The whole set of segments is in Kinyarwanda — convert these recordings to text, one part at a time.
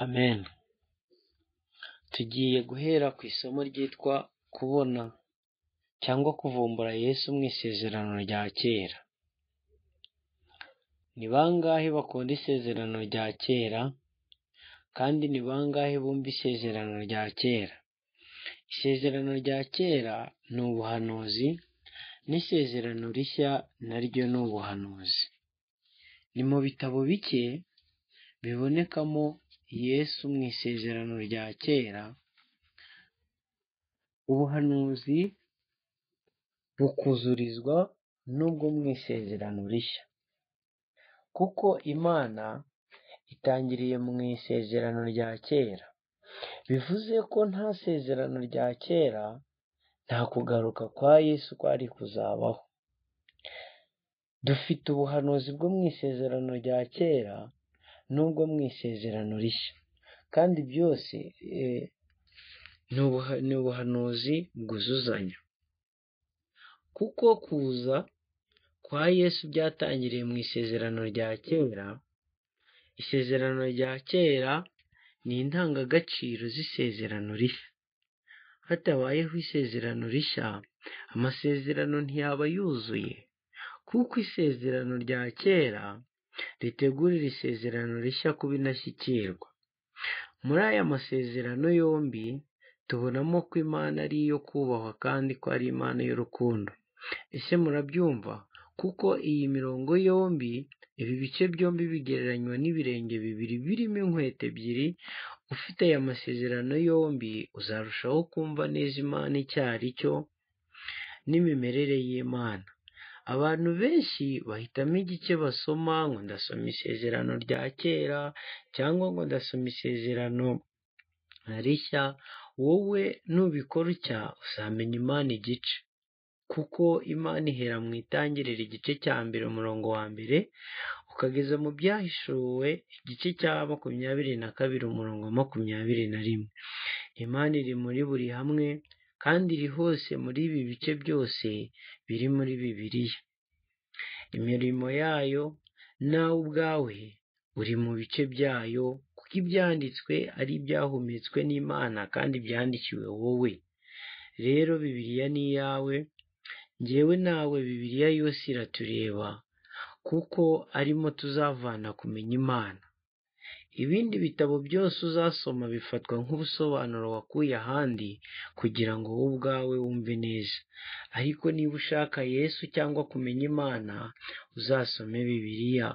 Ameni. Tugiye guhera ku isomo ryitwa kubona cyangwa kuvumbura Yesu mu isezerano rya kera. Ni bangahe bakunda isezerano rya kera kandi ni bangahe bumva isezerano rya kera? Isezerano rya kera ni ubuhanuzi n'isezerano rishya na ryo ni ubuhanuzi. Ni mu bitabo bike bibonekamo Yesu mu isezerano rya kera, ubuhanuzi bukuzurizwa n'ubwo mu isezerano rishya. Kuko Imana itangiriye mu isezerano rya kera, bivuze ko nta sezerano rya kera, nta kugaruka kwa Yesu kwari kuzabaho. Dufite ubuhanuzi bwo mu isezerano rya kera n'ubwo mu isezerano rishya, kandi byose ni ubuhanuzi bwuzuzanya. Kuko kuza kwa Yesu byatangiriye mu isezerano rya kera, isezerano rya kera ni indangagaciro z'isezerano rishya. Hatabayeho isezerano rishya, amasezerano ntiyaba yuzuye, kuko isezerano rya kera ritegurira isezerano rishya kuba indashyikirwa. Muri aya masezerano yombi tubonamo ko Imana ari iyo kubahwa kandi ko ari Imana y'urukundo. Ese murabyumva? Kuko iyi mirongo yombi, ibi bice byombi bigereranywa n'ibirenge bibiri birimo inkweto ebyiri, ufite aya masezerano yombi uzarushaho kumva neza Imana icyo ari cyo n'imimerere y'Imana. Abantu benshi bahitamo igice basoma ngo ndasoma isezerano rya kera cyangwa ngo ndasoma isezerano rishya, wowe nubikora utya uzamenya Imana igice. Kuko Imana ihera mu itangiriro igice cya mbere umurongo wa mbere, ukageza mu byahishuwe igice cya makumyabiri na kabiri umurongo wa makumyabiri na rimwe. Imana iri muri buri hamwe kandi iri hose muri ibi bice byose biri muri Bibiliya. Imirimo yayo nawe ubwawe uri mu bice byayo kuko ibyanditswe ari ibyahumetswe n'Imana kandi byandikiwe wowe. Rero Bibiliya ni iyawe, njyewe nawe Bibiliya yose iratureba kuko arimo tuzavana kumenya Imana. Ibindi bitabo byose uzasoma bifatwa nk'ubusobanuro wakuye ahandi kugira ngo wowe ubwawe wumve neza. Ariko niba ushaka Yesu cyangwa kumenya Imana, uzasome Bibiliya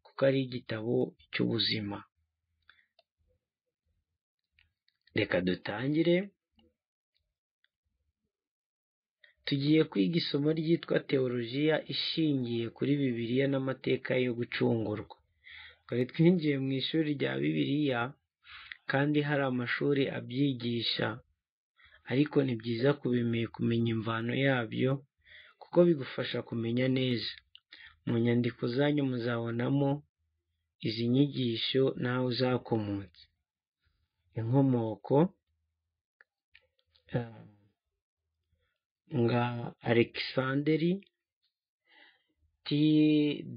kuko ari igitabo cy'ubuzima. Reka dutangire, tugiye kwiga isomo ryitwa Tewolojiya ishingiye kuri Bibiliya n'amateka yo gucungurwa. Twari twinjiye mu ishuri rya Bibiliya kandi hari amashuri abyigisha, ariko ni byiza kumenya imvano yabyo kuko bigufasha kumenya neza. Mu nyandiko zanyu muzabonamo izi nyigisho n'aho zakomotse. Inkomoko nka Alexanderi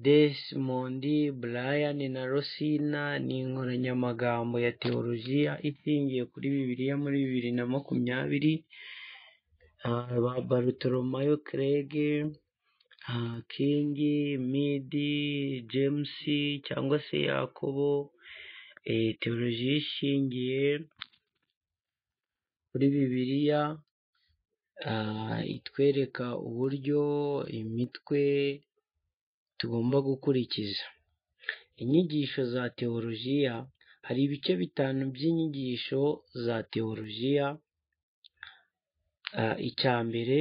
Desimondi, Brian na Rosina ni inkoranyamagambo ya Tewolojiya ishingiye kuri Bibiliya muri bibiri na makumyabiri, ba Barutolomayo Crege, King, Midi, James cyangwa se Yakobo, Tewolojiya ishingiye kuri Bibiliya itwereka uburyo imitwe tugomba gukurikiza. Inyigisho za Tewolojiya, hari ibice bitanu by'inyigisho za Tewolojiya, icya mbere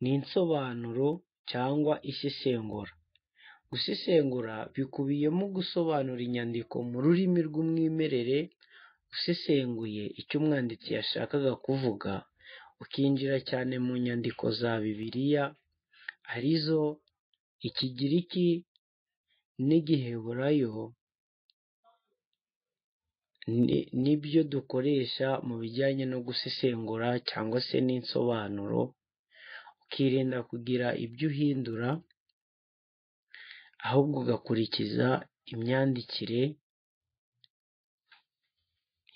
ni insobanuro cyangwa isesengura. Gusesengura bikubiyemo gusobanura inyandiko mu rurimi rw'umwimerere, usesenguye icyo umwanditsi yashakaga kuvuga, ukinjira cyane mu nyandiko za Bibiliya, arizo Ikigiriki n'Igiheburayo, nibyo dukoresha mu bijyanye no gusesengura cyangwa se n'insobanuro, ukirinda kugira ibyo uhindura, ahubwo ugakurikiza imyandikire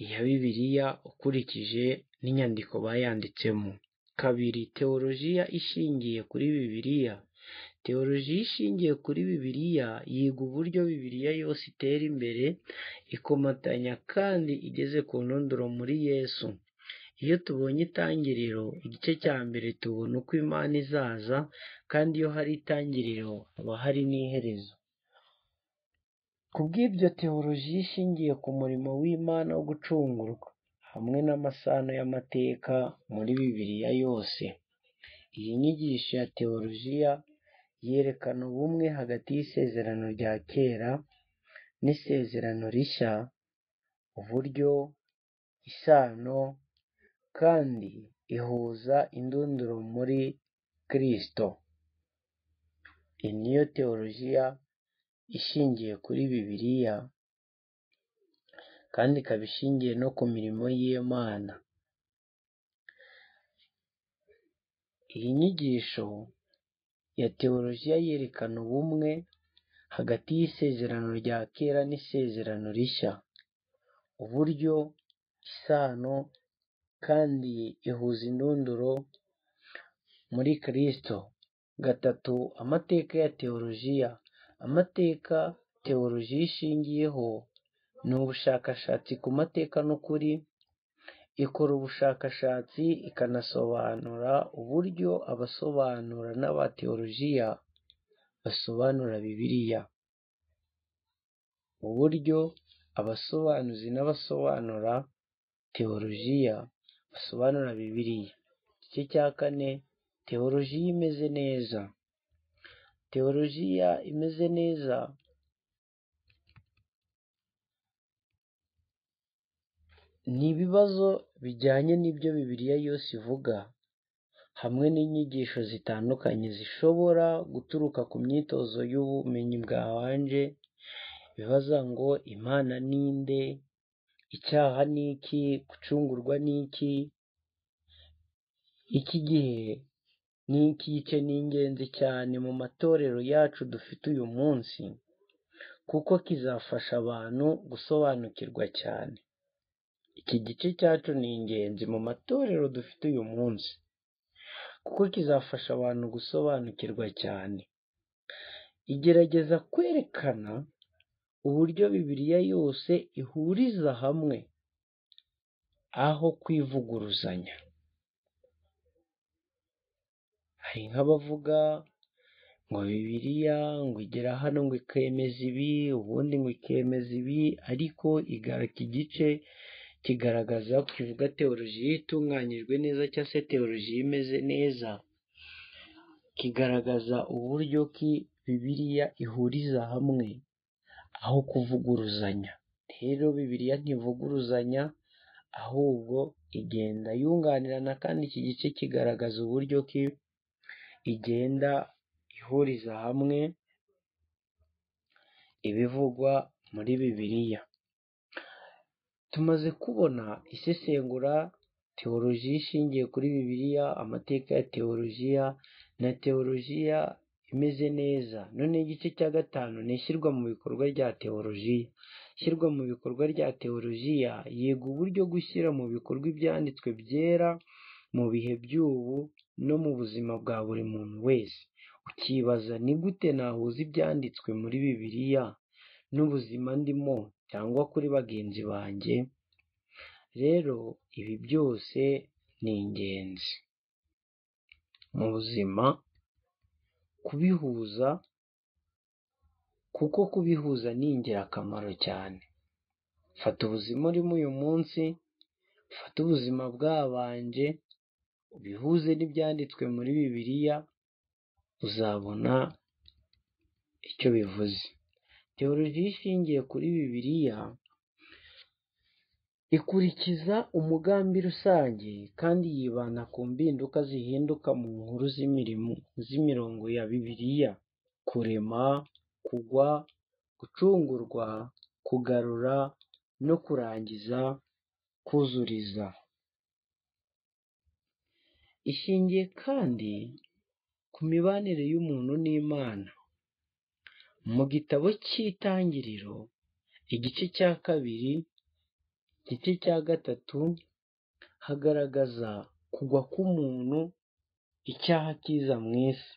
iya bibiliya ukurikije n'inyandiko bayanditsemo kabiri teolojiya ishingiye kuri bibiliya teolojiya ishingiye kuri bibiliya yiga uburyo bibiliya yose itera imbere ikomatanya kandi igeze ku ntondoro muri yesu iyo tubonye itangiriro igice cya mbere tubona uko imana izaza kandi iyo hari itangiriro haba hari n'iherezo ku bw'ibyo teolojiya ishingiye ku murimo w'imana wo gucungurwa hamwe n'amasano y'amateka muri bibiliya yose iyi nyigisho ya teolojiya yerekana ubumwe hagati y'isezerano rya kera n'isezerano rishya uburyo isano kandi ihuza indunduro muri kirisito iyi niyo teolojiya ishingiye kuri bibiliya kandi ikaba ishingiye no ku mirimo y'imana iyi nyigisho ya teolojiya yerekana ubumwe hagati y'isezerano rya kera n'isezerano rishya uburyo isano kandi ihuza indunduro muri kirisito gatatu amateka ya teolojiya amateka teolojiya ishingiyeho ni ubushakashatsi ku mateka n'ukuri ikora ubushakashatsi ikanasobanura uburyo abasobanura n'abateolojiya basobanura bibiliya uburyo abasobanuzi n'abasobanura teolojiya basobanura bibiliya igice cya kane teolojiya imeze neza teolojiya imeze neza ni ibibazo bijyanye n'ibyo bibiliya yose ivuga hamwe n'inyigisho zitandukanye zishobora guturuka ku myitozo y'ubumenyi bwabanje bibaza ngo imana ni nde icyaha ni iki gucungurwa ni iki iki gihe ni iki gice ni ingenzi cyane mu matorero yacu dufite uyu munsi kuko kizafasha abantu gusobanukirwa cyane iki gice cyacu ni ingenzi mu matorero dufite uyu munsi kuko kizafasha abantu gusobanukirwa cyane igerageza kwerekana uburyo bibiliya yose ihuriza hamwe aho kwivuguruzanya hari nk'abavuga ngo bibiliya ngo igera hano ngo ikemeza ibi ubundi ngo ikemeza ibi ariko igaraka igice kigaragaza kivuga teolojiya itunganyijwe neza cyangwa se teolojiya imeze neza kigaragaza uburyo ki bibiliya ihuriza hamwe aho kuvuguruzanya rero bibiliya ntivuguruzanya ahubwo igenda yunganirana kandi iki gice kigaragaza uburyo ki igenda ihuriza hamwe ibivugwa muri bibiliya tumaze kubona isesengura teolojiya ishingiye kuri bibiliya amateka ya teolojiya na teolojiya imeze neza noneho igice cya gatanu ni ishyirwa mu bikorwa rya teolojiya ishyirwa mu bikorwa rya teolojiya yiga uburyo gushyira mu bikorwa ibyanditswe byera mu bihe by'ubu no mu buzima bwa buri muntu wese ukibaza ni gute nahuza ibyanditswe muri bibiliya n'ubuzima ndimo cyangwa kuri bagenzi banjye rero ibi byose ni ingenzi mu buzima kubihuza kuko kubihuza ni ingirakamaro cyane fata ubuzima urimo uyu munsi fata ubuzima bwabanje ubihuze n'ibyanditswe muri bibiliya uzabona icyo bivuze teolojiya ishingiye kuri bibiliya ikurikiza umugambi rusange kandi yibanda ku mpinduka zihinduka mu nkuru z'imirongo ya bibiliya kurema kugwa gucungurwa kugarura no kurangiza kuzuriza ishingiye kandi ku mibanire y'umuntu n'imana mu gitabo cy'itangiriro igice cya kabiri igice cya gatatu hagaragaza kugwa k'umuntu icyaha kiza mu isi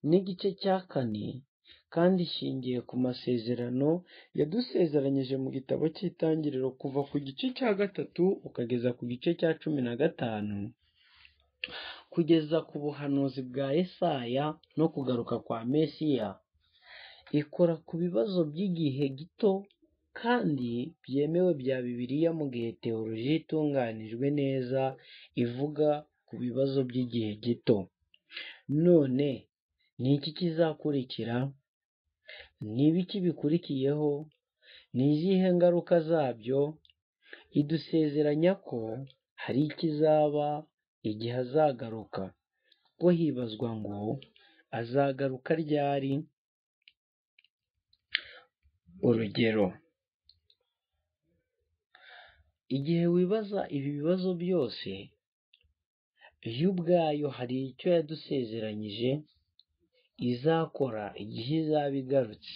n'igice cya kane kandi ishingiye ku masezerano yadusezeranyije mu gitabo cy'itangiriro kuva ku gice cya gatatu ukageza ku gice cya cumi na gatanu kugeza ku buhanuzi bwa Yesaya no kugaruka kwa Mesiya ikora ku bibazo by'igihe gito kandi byemewe bya Bibiliya mu gihe teolojiya itunganijwe neza ivuga ku bibazo by'igihe gito none ni iki kizakurikira ni ibiki bikurikiyeho ni izihe ngaruka zabyo idusezeranya ko hari ikizaba igihe azagaruka ubwo hibazwa ngo azagaruka ryari urugero igihe wibaza ibi bibazo byose yo ubwayo hari icyo yadusezeranyije izakora igihe izaba igarutse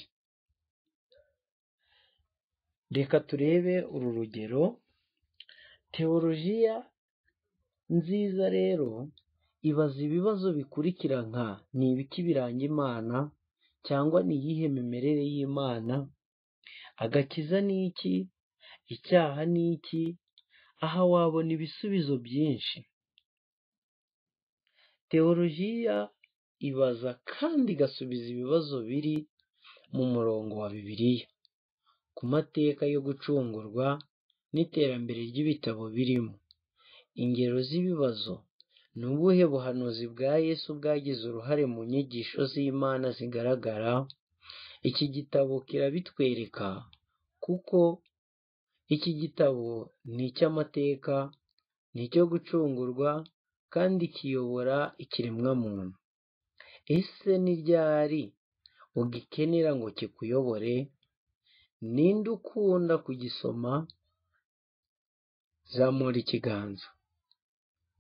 reka turebe uru rugero teolojiya nziza rero ibaza ibibazo bikurikira nka ni ibiki biranga imana cyangwa ni iyihe mimerere y'imana agakiza ni iki icyaha ni iki aha wabona ibisubizo byinshi teolojiya ibaza kandi igasubiza ibibazo biri mu murongo wa bibiliya ku mateka yo gucungurwa n'iterambere ry'ibitabo birimo ingero z'ibibazo ni ubuhe buhanuzi bwa yesu bwagize uruhare mu nyigisho z'imana zigaragara iki gitabo kirabitwereka kuko iki gitabo ni icy'amateka ni icyo gucungurwa kandi kiyobora ikiremwamuntu ese ni ryari ugikenera ngo kikuyobore ninde ukunda kugisoma zamura ikiganza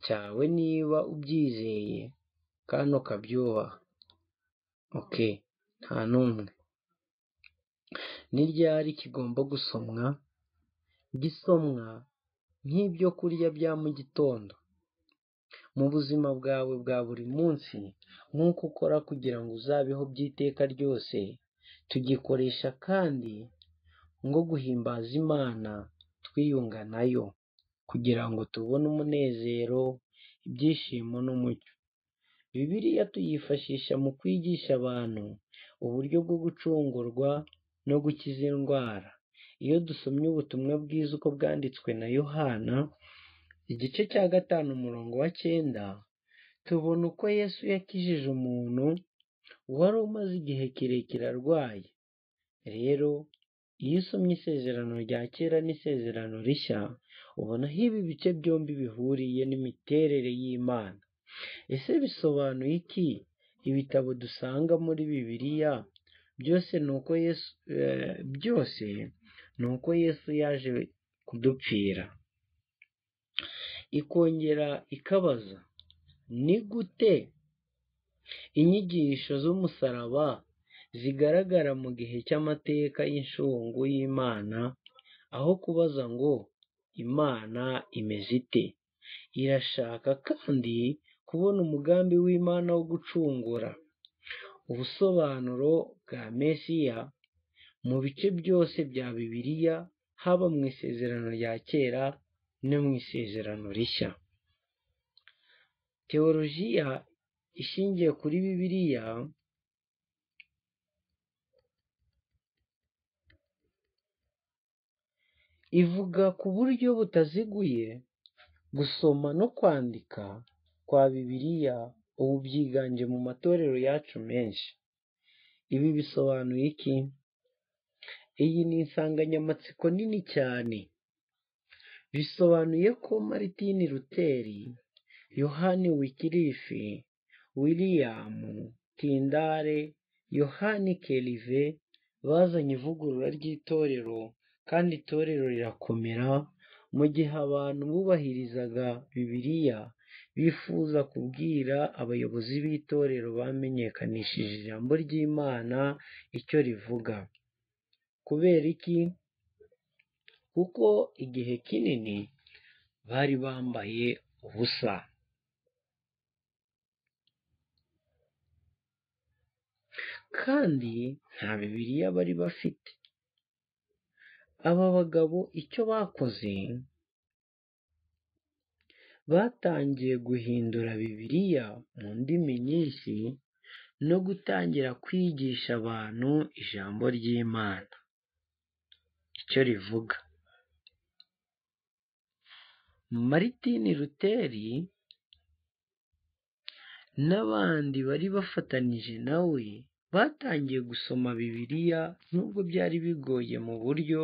cyawe niba ubyizeye kandi ukabyubaha oke nta n'umwe ni ryari kigomba gusomwa gisomwa nk'ibyo kurya bya mu gitondo mu buzima bwawe bwa buri munsi nk'uko ukora kugira ngo uzabeho by'iteka ryose tugikoresha kandi ngo guhimbaza imana twiyunga nayo kugira ngo tubone umunezero ibyishimo n'umucyo bibiliya tuyifashisha mu kwigisha abantu uburyo bwo gucungurwa no gukiza indwara iyo dusomye ubutumwa bwiza uko bwanditswe na yohana igice cya gatanu umurongo wa cyenda tubona uko yesu yakijije umuntu wari umaze igihe kirekire arwaye rero iyo usomye isezerano rya kera n'isezerano rishya ubona aho ibi bice byombi bihuriye n'imiterere y'imana ese bisobanuye iki ibitabo dusanga muri bibiliya byose ni uko yesu byose ni uko yesu yaje kudupfira ikongera ikabaza ni gute inyigisho z'umusaraba zigaragara mu gihe cy'amateka y'inshungu y'imana aho kubaza ngo imana imeze ite irashaka kandi kubona umugambi w'imana wo gucungura ubusobanuro bwa mesiya mu bice byose bya bibiliya haba mu isezerano rya kera no mu isezerano rishya teolojiya ishingiye kuri bibiliya ivuga ku buryo butaziguye gusoma no kwandika kwa bibiliya ubu byiganje mu matorero yacu menshi ibi bisobanuye iki iyi ni insanganyamatsiko nini cyane bisobanuye ko Martin Luteri yohani wikirifi william tindare yohani kerive bazanye ivugurura ry'itorero kandi itorero rirakomera mu gihe abantu bubahirizaga bibiliya bifuza kubwira abayobozi b'itorero bamenyekanishije ijambo ry'imana icyo rivuga kubera iki kuko igihe kinini bari bambaye ubusa kandi nta bibiliya bari bafite aba bagabo icyo bakoze batangiye guhindura bibiliya mu ndimi nyinshi no gutangira kwigisha abantu ijambo ry'imana icyo rivuga maritini ruteri n'abandi bari bafatanije nawe batangiye gusoma bibiliya nubwo byari bigoye mu buryo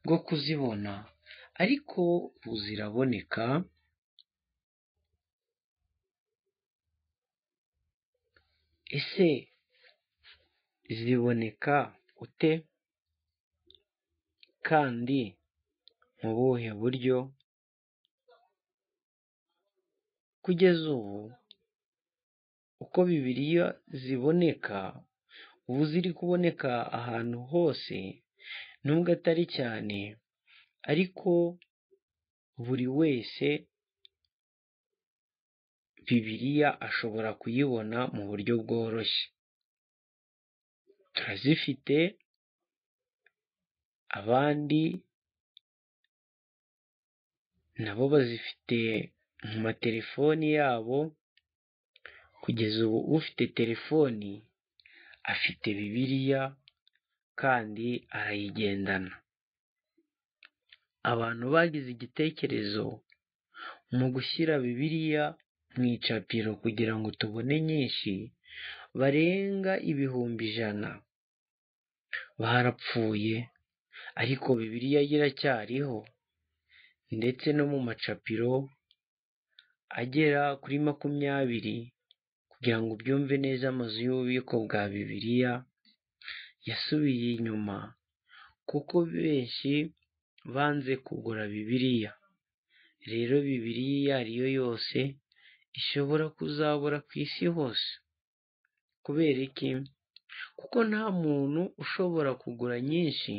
bwo kuzibona ariko ubu ziraboneka ese ziboneka ute kandi mu buhe buryo kugeza ubu uko bibiliya ziboneka ubu ziri kuboneka ahantu hose nubwo atari cyane ariko buri wese bibiliya ashobora kuyibona mu buryo bworoshye turazifite abandi nabo bazifite mu matelefoni yabo kugeza ubu ufite telefoni afite bibiliya kandi arayigendana abantu bagize igitekerezo mu gushyira bibiliya mu icapiro kugira ngo tubone nyinshi barenga ibihumbi ijana barapfuye ariko bibiliya yo iracyariho ndetse no mu macapiro agera kuri makumyabiri kugira ngo ubyumve neza amazu y'ububiko bwa bibiliya yasubiye inyuma kuko benshi banze kugura bibiliya rero bibiliya iyo ari yo yose ishobora kuzabura ku isi hose kubera iki kuko nta muntu ushobora kugura nyinshi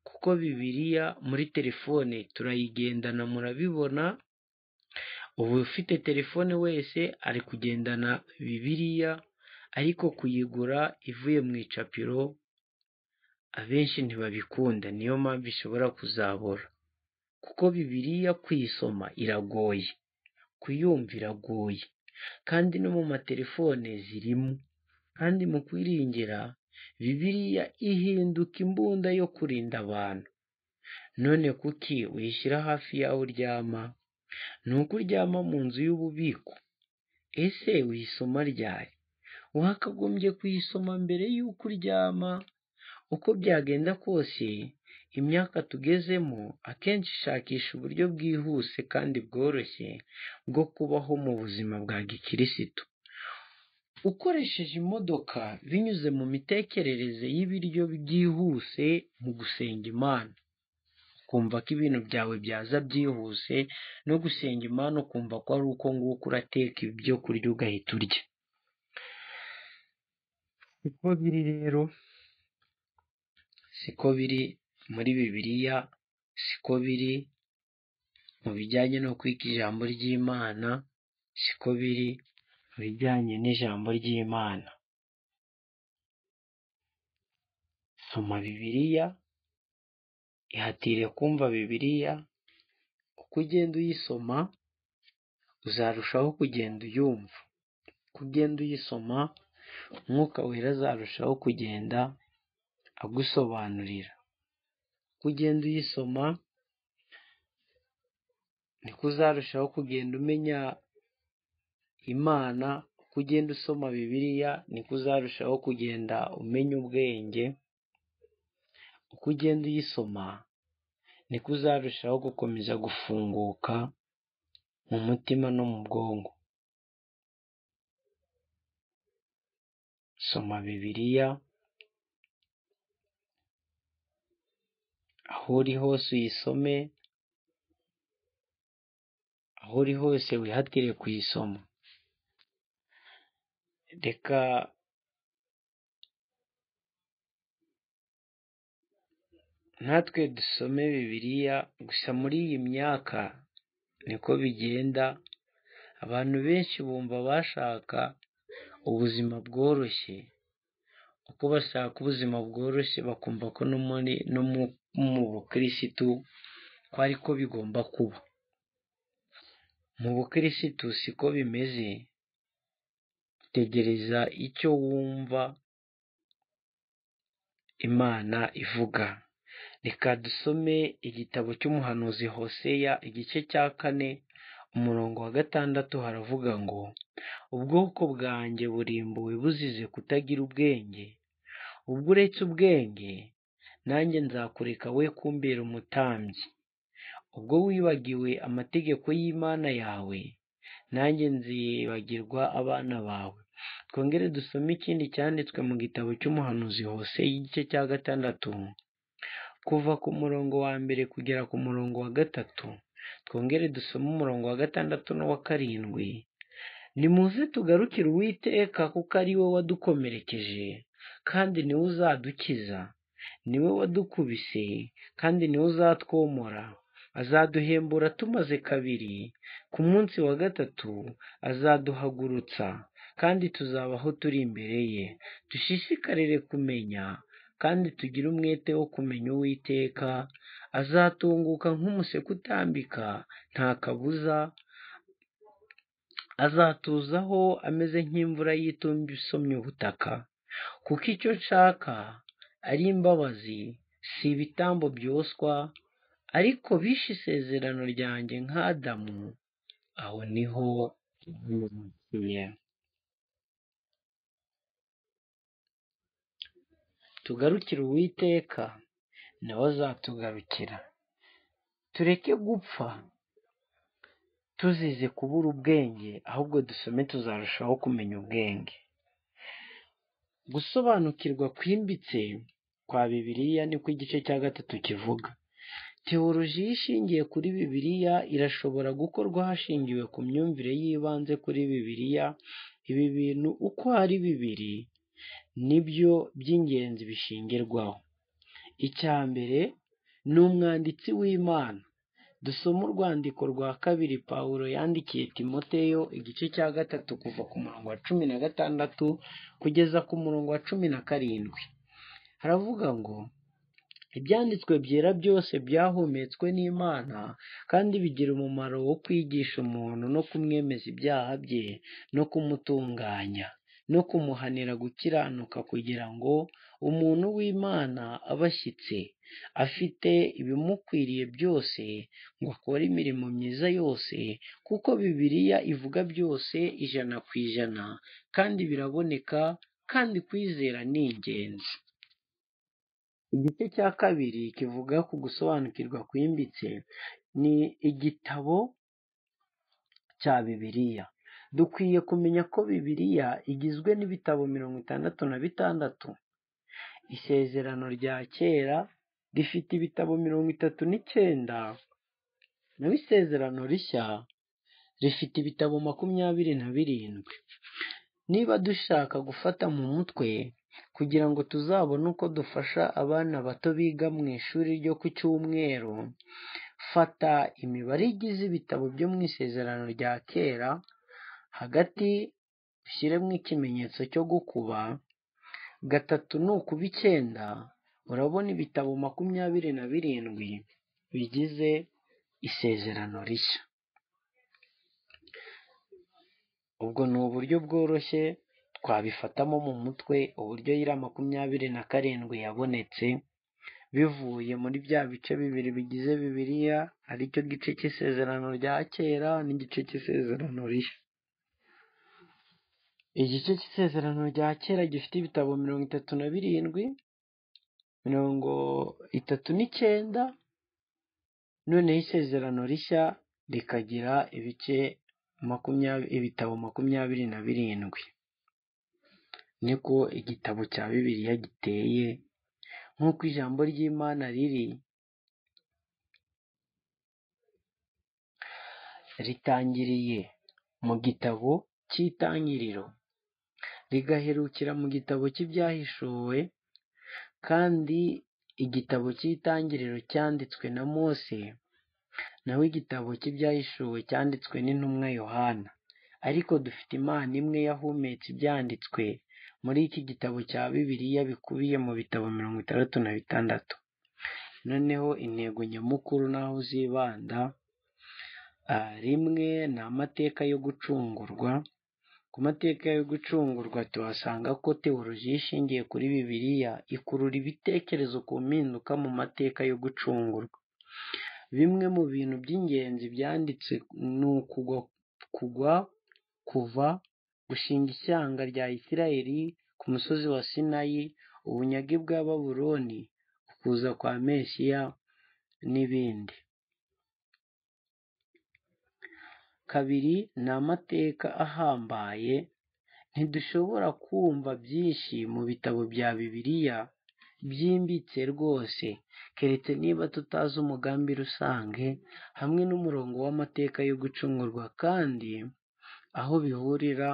kuko bibiliya muri telefone turayigendana murabibona ubu ufite telefone wese ari kugendana bibiliya ariko kuyigura ivuye mu icapiro abenshi ntibabikunda niyo mpamvu ishobora kuzabura kuko bibiliya kuyisoma iragoye kuyumva iragoye kandi no mu matelefone zirimo kandi mu kwiringira bibiliya ihinduka imbunda yo kurinda abantu none kuki uyishyira hafi y'aho uryama ni uko uryama mu nzu y'ububiko ese uyisoma ryari wakagombye kuyisoma mbere y'uko uryama uko byagenda kose imyaka tugezemo akenshi ishakisha uburyo bwihuse kandi bworoshye bwo kubaho mu buzima bwa gikirisitu ukoresheje imodoka binyuze mu mitekerereze y'ibiryo byihuse mu gusenga imana ukumva ko ibintu byawe byaza byihuse no gusenga imana ukumva ko ari uko nguko urateka ibyo kurya ugahita urya siko biri rero siko biri muri bibiliya siko biri mu bijyanye no kwiga ijambo ry'imana siko biri mu bijyanye n'ijambo ry'imana soma bibiliya ihatire kumva bibiliya uko ugenda uyisoma uzarushaho kugenda uyumva uko ugenda uyisoma umwuka wera azarushaho kugenda agusobanurira ugenda uyisoma niko uzarushaho kugenda umenya imana uko ugenda usoma bibiliya niko uzarushaho kugenda umenya ubwenge uko ugenda uyisoma niko uzarushaho gukomeza gufunguka mu mutima no mu bwonko soma bibiliya aho uri hose uyisome aho uri hose wihatire kuyisoma reka natwe dusome bibiliya gusa muri iyi myaka niko bigenda abantu benshi bumva bashaka ubuzima bworoshye uko bashaka ubuzima bworoshye bakumva ko no mu bukirisitu ko ariko bigomba kuba mu bukirisitu siko bimeze tegereza icyo wumva imana ivuga reka dusome igitabo cy'umuhanuzi hoseya igice cya kane umurongo wa gatandatu haravuga ngo ubwoko bwanjye burimbuwe buzize kutagira ubwenge ubwo uretse ubwenge nanjye nzakureka we kumbera umutambyi ubwo wibagiwe amategeko y'imana yawe nanjye nzibagirwa abana bawe twongere dusome ikindi cyanditswe mu gitabo cy'umuhanuzi hose igice cya gatandatu kuva ku murongo wa mbere kugera ku murongo wa gatatu twongere dusome umurongo wa gatandatu n'uwa karindwi nimuze tugarukire uwiteka kuko ari we wadukomerekeje kandi niwe uzadukiza niwe wadukubise kandi niwe uzatwomora azaduhembura tumaze kabiri ku munsi wa gatatu azaduhagurutsa kandi tuzabaho turi imbere ye dushishikarire kumenya kandi tugire umwete wo kumenya uwiteka azatunguka nk'umuseke utambika nta kabuza azatuzaho ameze nk'imvura y'itumba isomye ubutaka kuko icyo nshaka ari imbabazi si ibitambo byoswa ariko bishe isezerano ryanjye nk'adamu aho niho bimukiye tugarukire uwiteka nawe azatugarukira tureke gupfa tuzize kubura ubwenge ahubwo dusome tuzarushaho kumenya ubwenge gusobanukirwa kwimbitse kwa bibiliya niko igice cya gatatu kivuga teolojiya ishingiye kuri bibiliya irashobora gukorwa hashingiwe ku myumvire y'ibanze kuri bibiliya ibi bintu uko ari bibiri nibyo by'ingenzi bishingirwaho icya mbere ni umwanditsi w'imana dusoma urwandiko rwa kabiri pawulo yandikiye timoteyo igice cya gatatu kuva ku murongo wa cumi na gatandatu kugeza ku murongo wa cumi na karindwi haravuga ngo ibyanditswe byera byose byahumetswe n'imana kandi bigira umumaro wo kwigisha umuntu no kumwemeza ibyaha bye no kumutunganya no kumuhanira gukiranuka kugira ngo umuntu w'imana abe ashyitse afite ibimukwiriye byose ngo akore imirimo myiza yose kuko bibiliya ivuga byose ijana ku ijana kandi biraboneka kandi kwizera ni ingenzi igice cya kabiri kivuga ku gusobanukirwa kwimbitse ni igitabo cya bibiliya dukwiye kumenya ko bibiliya igizwe n'ibitabo mirongo itandatu na bitandatu isezerano rya kera rifite ibitabo mirongo itatu n'icyenda naho isezerano rishya rifite ibitabo makumyabiri na birindwi niba dushaka gufata mu mutwe kugira ngo tuzabone uko dufasha abana bato biga mu ishuri ryo ku cyumweru fata imibare igize ibitabo byo mu isezerano rya kera hagati ushyiremo ikimenyetso cyo gukuba gatatu ni ukuba icyenda urabona ibitabo makumyabiri na birindwi bigize isezerano rishya ubwo ni uburyo bworoshye twabifatamo mu mutwe uburyo iriya makumyabiri na karindwi yabonetse bivuye muri bya bice bibiri bigize bibiliya aricyo gice cy'isezerano rya kera n'igice cy'isezerano rishya igice cy'isezerano rya kera gifite ibitabo mirongo itatu na birindwi mirongo itatu n'icyenda noneho isezerano rishya rikagira ibice makumyabiri ibitabo makumyabiri na birindwi niko igitabo cya bibiliya giteye nk'uko ijambo ry'imana riri ritangiriye mu gitabo cy'itangiriro rigaherukira mu gitabo cy'ibyahishuwe kandi igitabo cy'itangiriro cyanditswe na mose naho igitabo cy'ibyahishuwe cyanditswe n'intumwa yohana ariko dufite imana imwe yahumetse ibyanditswe muri iki gitabo cya bibiliya bikubiye mu bitabo mirongo itandatu na bitandatu noneho intego nyamukuru n'aho uzibanda rimwe ni amateka yo gucungurwa ku mateka yo gucungurwa tuhasanga ko teoloji ishingiye kuri bibiliya ikurura ibitekerezo ku mpinduka mu mateka yo gucungurwa bimwe mu bintu by'ingenzi byanditse ni ukugwa kugwa kuva gushinga ishyanga rya isirayeli ku musozi wa sinayi ubunyage bwa baburoni ukuza kwa mesiya n'ibindi kabiri ni amateka ahambaye ntidushobora kumva byinshi mu bitabo bya bibiliya byimbitse rwose keretse niba tutazi umugambi rusange hamwe n'umurongo w'amateka yo gucungurwa kandi aho bihurira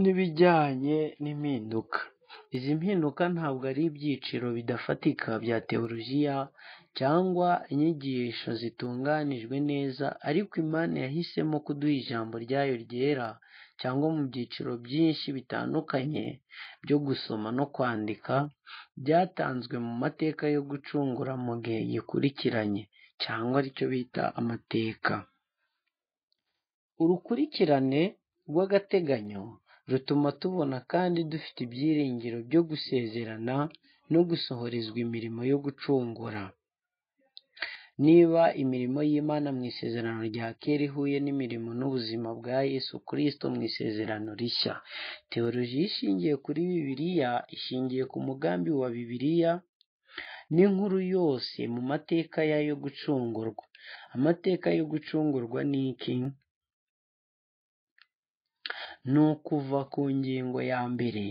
n'ibijyanye n'impinduka izi mpinduka ntabwo ari ibyiciro bidafatika bya teolojiya cyangwa inyigisho zitunganijwe neza ariko imana yahisemo kuduha ijambo ryayo ryera cyangwa mu byiciro byinshi bitandukanye byo gusoma no kwandika byatanzwe mu mateka yo gucungura mu gihe gikurikiranye cyangwa aricyo bita amateka urukurikirane rw'agateganyo rutuma tubona kandi dufite ibyiringiro byo gusezerana no gusohorezwa imirimo yo gucungura niba imirimo y'imana mu isezerano rya kera ihuye n'imirimo n'ubuzima bwa yesu kirisito mu isezerano rishya teoloji ishingiye kuri bibiliya ishingiye ku mugambi wa bibiliya n'inkuru yose mu mateka yayo gucungurwa amateka yo gucungurwa ni iki ni ukuva ku ngingo ya mbere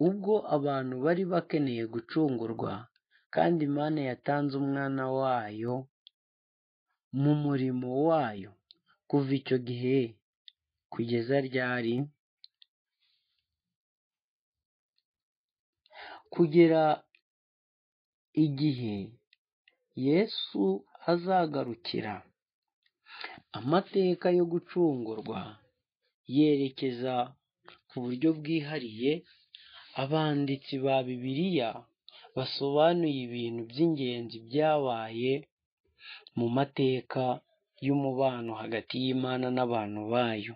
ubwo abantu bari bakeneye gucungurwa kandi imana yatanze umwana wayo mu murimo wayo kuva icyo gihe kugeza ryari kugera igihe yesu azagarukira amateka yo gucungurwa yerekeza ku buryo bwihariye abanditsi ba bibiliya basobanuye ibintu by'ingenzi byabaye mu mateka y'umubano hagati y'imana n'abantu bayo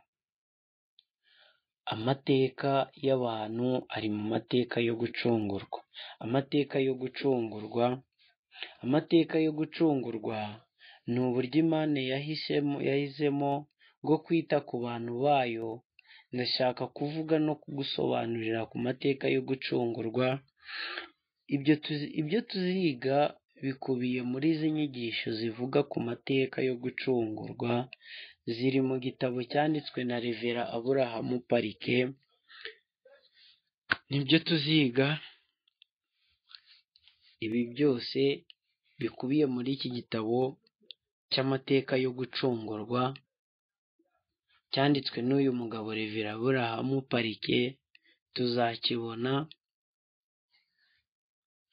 amateka y'abantu ari mu mateka yo gucungurwa amateka yo gucungurwa amateka yo gucungurwa ni uburyo imana yahisemo yahisemo bwo kwita ku bantu bayo ndashaka kuvuga no kugusobanurira ku mateka yo gucungurwa ibyo tuziga bikubiye muri izi nyigisho zivuga ku mateka yo gucungurwa ziri mu gitabo cyanditswe na revera aburahamu parike nibyo tuziga ibi byose bikubiye muri iki gitabo cy'amateka yo gucungurwa cyanditswe n'uyu mugabo revera burahamu parike tuzakibona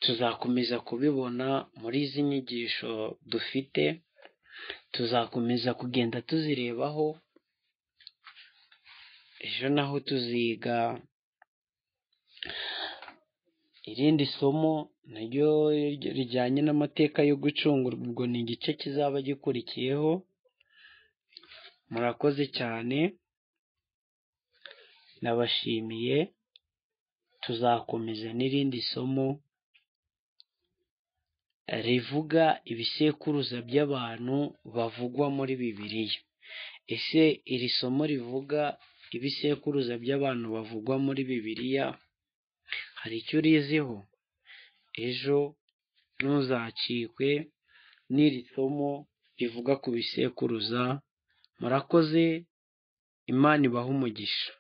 tuzakomeza kubibona muri izi nyigisho dufite tuzakomeza kugenda tuzirebaho ejo naho tuziga irindi somo naryo rijyanye n'amateka yo gucungurwa ubwo ni igice kizaba gikurikiyeho murakoze cyane ndabashimiye tuzakomeza n'irindi somo rivuga ibisekuruza by'abantu bavugwa muri bibiliya ese iri somo rivuga ibisekuruza by'abantu bavugwa muri bibiliya hari icyo uriziho ejo ntuzacikwe n'iri somo rivuga ku bisekuruza murakoze imana ibahe umugisha